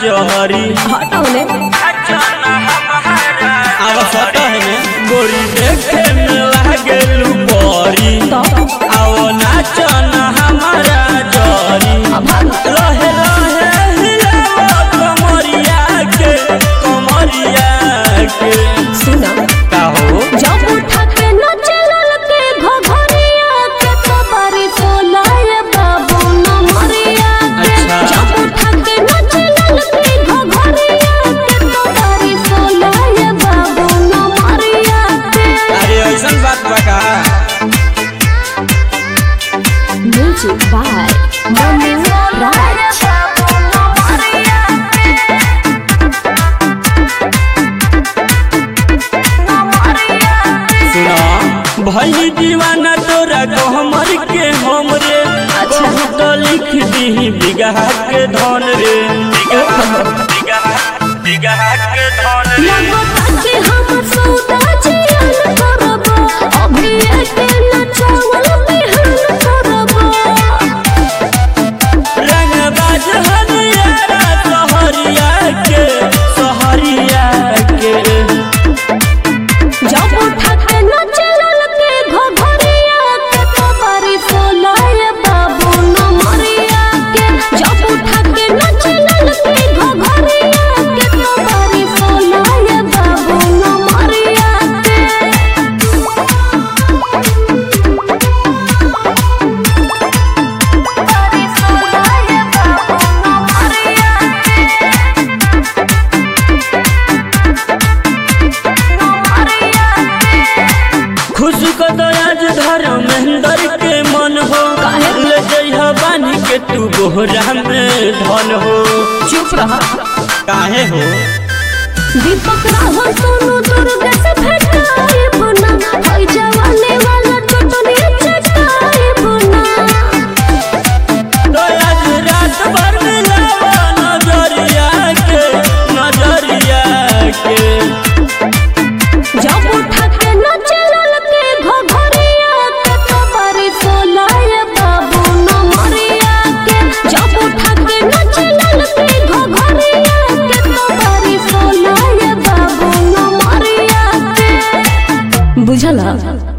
जहरी हटौले अब सटह में गोरी देखे में लागेलू बरी तो आओ नाचन हमारा जरी लहे लहे हिलाओ कमरिया के कमरिया के सुना का हो जब उठा के न चलल के घघरिया के कबारी सोलाए बाबू न मरिया के अच्छा। जब उठा के न चलल के घघरिया के कबारी सोलाए बाबू न मरिया के अरे ऐसन बात बा का म्यूजिक बाय मनु राज सुना भई दीवाना तोरा गहमर के हमरे अच्छा। तो लिख दी बिगहा के धन रे बिगहा बिगहा के धन रे लगता कि हम सौदा जियान करबो अभी एके न चावल बिहान करबो रंगबाज हरियारा सहरिया के सहरिया के जब उठा के न चलल के घघरिया के कबारी सोलाए बाबू न मरिया के जब उठा के न चलल के घघरिया के कबारी सोलाए बाबू न मरिया खुश को तो आज धर्मेंद्र के मन हो ले जइहा बानी के तू बोहरा में धन हो चुप रहा काहे हो दीपक राहुल सोनू दुर्गा से भेटाए बुना होई जवानी वाला चटनी चटाए बुना तो आज रात भर मिलावा नजरिया के नजरिया के जब उठा के न चलल के घघरिया के कबारी सोलाए बाबू न मरिया के जब उठा के न चलल के घघरिया के कबारी सोलाए बाबू न मरिया के बुझला